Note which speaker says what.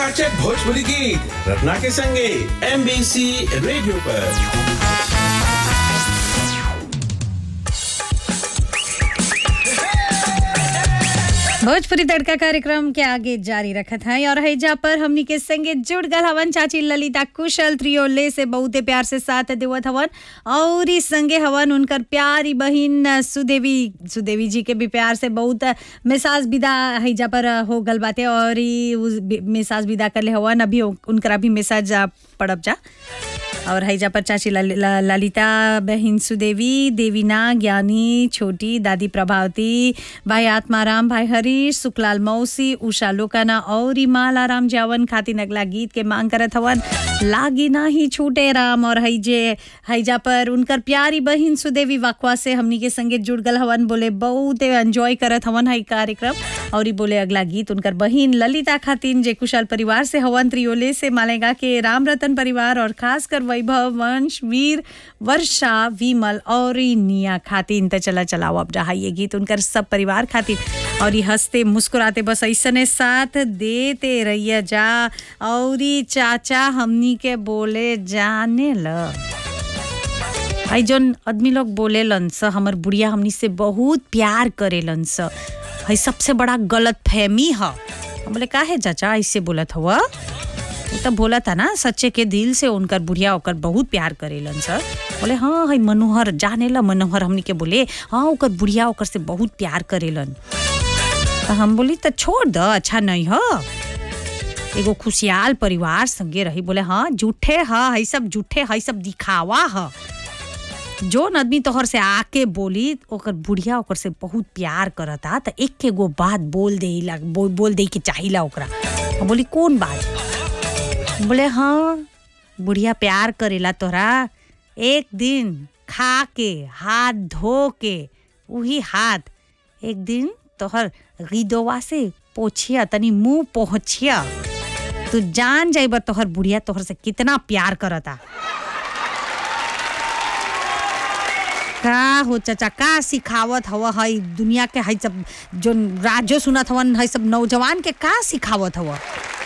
Speaker 1: चकाचक भोजपुरी गीत रत्ना के संगे एमबीसी रेडियो पर
Speaker 2: भोजपुरी तड़का कार्यक्रम के आगे जारी रखत है और हैजा पर हमनी के संगे जुड़ गल हवन चाची ललिता कुशल त्रियोले से बहुते प्यार से साथ देवत हवन और ई संगे हवन उनकर प्यारी बहिन सुदेवी सुदेवी जी के भी प्यार से बहुत मिसाज विदा हैजा पर हो गल बाटे और ई उस बि- मिसाज विदा करले हवन अभी उनकरा भी मिसाज आ, पड़ब जा और हैजा पर चाची लल- ल- ललिता बहन सुदेवी देवीना ज्ञानी छोटी दादी प्रभावती भाई आत्माराम भाई हरीश सुखलाल मौसी उषा लोकाना और मालाराम जावन खातिर अगला गीत के मांग करत हवन लागी ना ही छूटे राम और हैजे हैजा पर उनकर प्यारी बहन सुदेवी वाकवा से हमनी के संगे जुड़ गल हवन बोले बहुत एंजॉय करत हवन है कार्यक्रम और ई बोले अगला गीत उनकर बहन ललिता खातिन जे कुशल परिवार से हवन त्रियोले से मालेगा के राम रतन परिवार और खासकर वैभव वंश वीर वर्षा विमल और ई निया खातिन त चला चलाओ अब रहा ये गीत उनकर सब परिवार खातिर और ई हंसते मुस्कुराते बस ऐसने साथ देते रहिए जा और ई चाचा हमनी के बोले जाने ल आई जौन आदमी लोग बोलेलन स हमर बुढ़िया हमनी से बहुत प्यार करेलन स है सबसे बड़ा गलत फहमी ह हम बोले का है चाचा ऐसे बोलत हुआ वो तो बोला था ना सच्चे के दिल से उनकर बुढ़िया ओकर बहुत प्यार करेलन सर बोले हाँ है मनोहर जाने ला मनोहर हमनी के बोले हाँ ओकर बुढ़िया ओकर से बहुत प्यार करेलन तो हम बोली तो छोड़ द अच्छा नहीं हो एगो खुशहाल परिवार संगे रही बोले हाँ झूठे ह है सब झूठे है सब दिखावा ह जोन आदमी तोहर से आके बोली ओकर बुढ़िया ओकर से बहुत प्यार करता त एक के गो बात बोल दे ला बोल, बोल दे के चाहिला ओकरा हम बोली कौन बात बोले हाँ बुढ़िया प्यार करेला तोरा एक दिन खा के हाथ धो के वही हाथ एक दिन तोहर गिदोवा से पोछिया तनी मुंह पहुँचिया तू जान जाइब तोहर बुढ़िया तोहर से कितना प्यार करता का हो चाचा का सिखावत हव हई दुनिया के हई सब जो राजो सुनत हवन हई सब नौजवान के का सिखावत हव